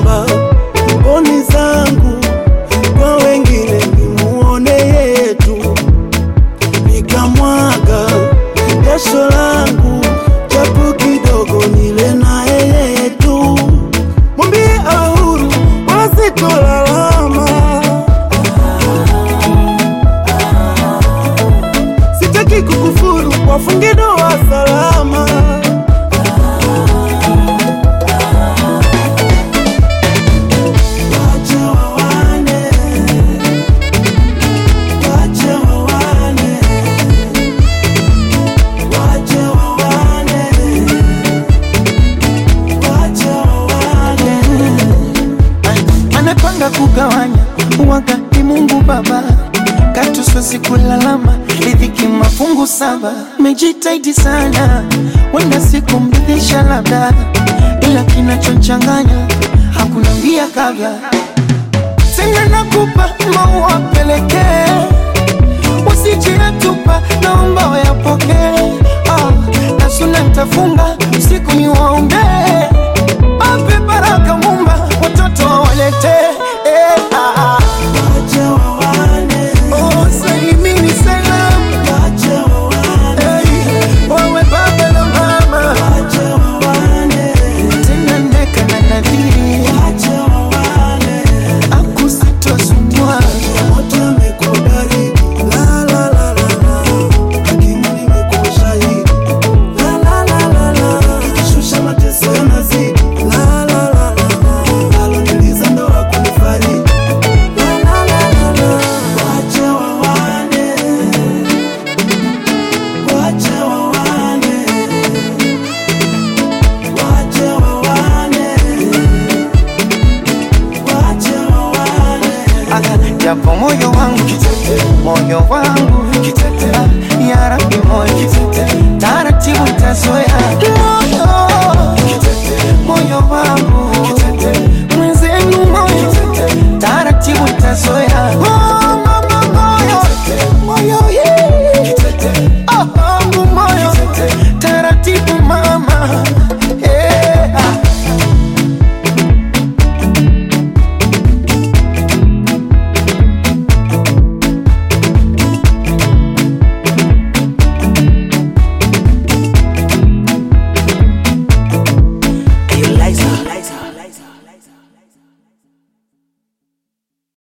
namba mboni zangu kwa wengine nimuone yetu, nikamwaga jasho langu japo kidogo nile na yetu, mwambie ahuru wasitolalama, sitaki kukufuru, wafunge ndoa salama. Wacha wawane, wacha wawane, wacha wawane, wacha wawane. anapanga kugawanya wakati Mungu Baba katu siwezi kulalama, riziki mafungu saba. Mejitahidi sana, wenda sikumridhisha labda, ila kinachochanganya hakuna mbia kabla. Tena nakupa maua pelekee, usijiyatupa, naomba wayapokee. Ah, na suna nitafunga usiku ni waombee, ape baraka Mumba, watoto wawalete eh, ah, ah. Wacha wawane, Oh, salimini salam, wacha wawane, hey, wawe baba na mama, wacha wawane, tena neka na nadhiri, wacha wawane. akusitosumbua Moto amekubariki, la la la la la. Hakimu nimekuwa shahidi, la la la la la. Nikishusha mateso yanazidi, la la la la la. Aloniliza ndo hakunifariji, la la la la la. Wacha wawane, wacha wawane, wacha wawane, wacha wawane. japo moyo wangu moyo wangu